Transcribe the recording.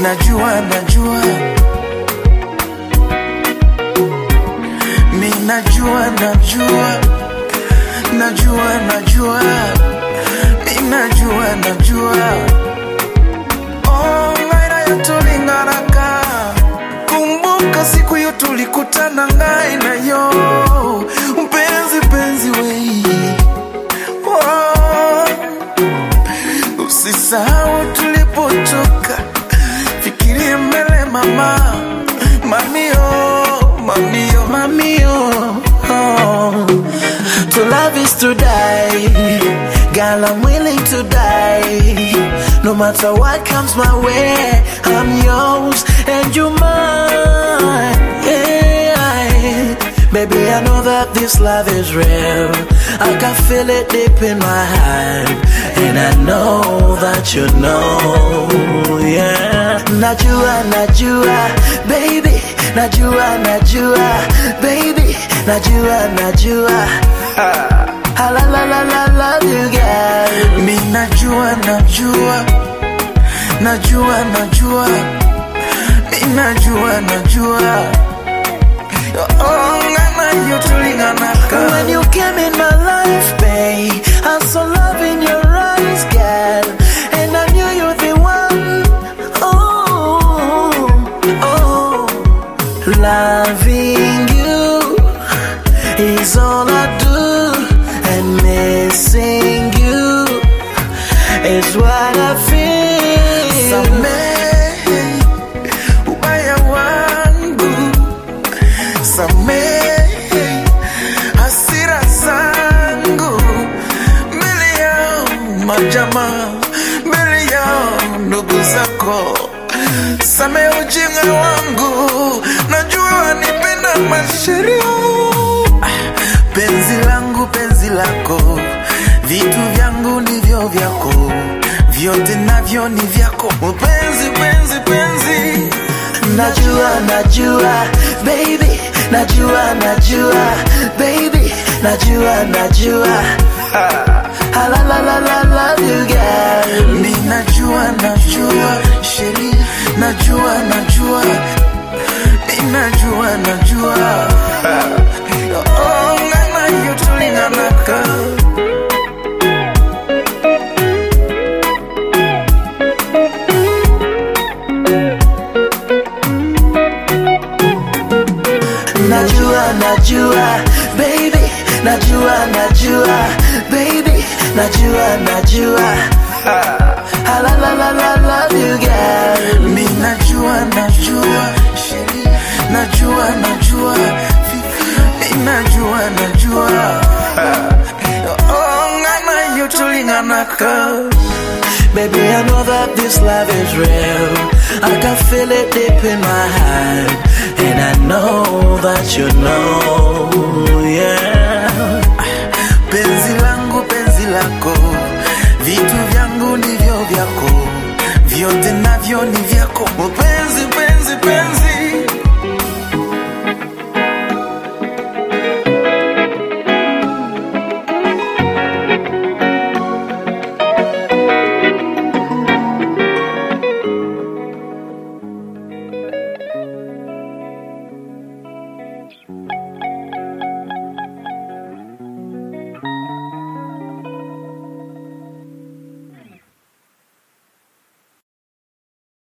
Minajua, najua, minajua, najua, najua, najua, minajua, najua. Oh, ngaira yatulingaraka kumbuka siku hiyo tulikutana ngai nayo mpenzi penzi wei oh, usisahau tulipotoka fikirie mbele mama mamio mamio mamio oh. to love is to die girl i'm willing to die no matter what comes my way i'm yours and you mine yeah. baby i know that this love is real i can feel it deep in my heart and i know that you know yeah najua najua baby najua najua baby najua najua Ah, la la la la love you girl mi najua najua najua najua mi najua najua Oh, ngana hiyo tulinganaka when you came in my life babe I saw love in your eyes girl and I knew you're the one oh oh loving you is all I do, and missing you is what I feel. Samehe ubaya wangu, samehe hasira zangu, mbele yao majamaa, mbele yao ndugu zako Samehe ujinga wangu, najua wanipenda masheria. Penzi langu, penzi lako, vitu vyangu ndivyo vyako, vyote navyo ni vyako. Penzi, penzi, penzi, najua, najua, baby, najua, najua, baby, najua, najua. Ah, la la la la love you girl. Mi najua, najua, sheri, najua, najua, mi najua, najua. Oh, ngana hiyo tulinganaka. Najua, najua, baby, najua, najua, baby, najua, najua. Ah, la la la la love you girl. Mi najua, najua, sheri, najua, najua, mi najua, najua. Oh, ngana hiyo tulinganaka. Baby, I know that this love is real. I can feel it deep in my heart. And I know that you know, yeah. Penzi langu, penzi lako, vitu vyangu ndivyo vyako, vyote navyo ni vyako. Penzi, penzi, penzi,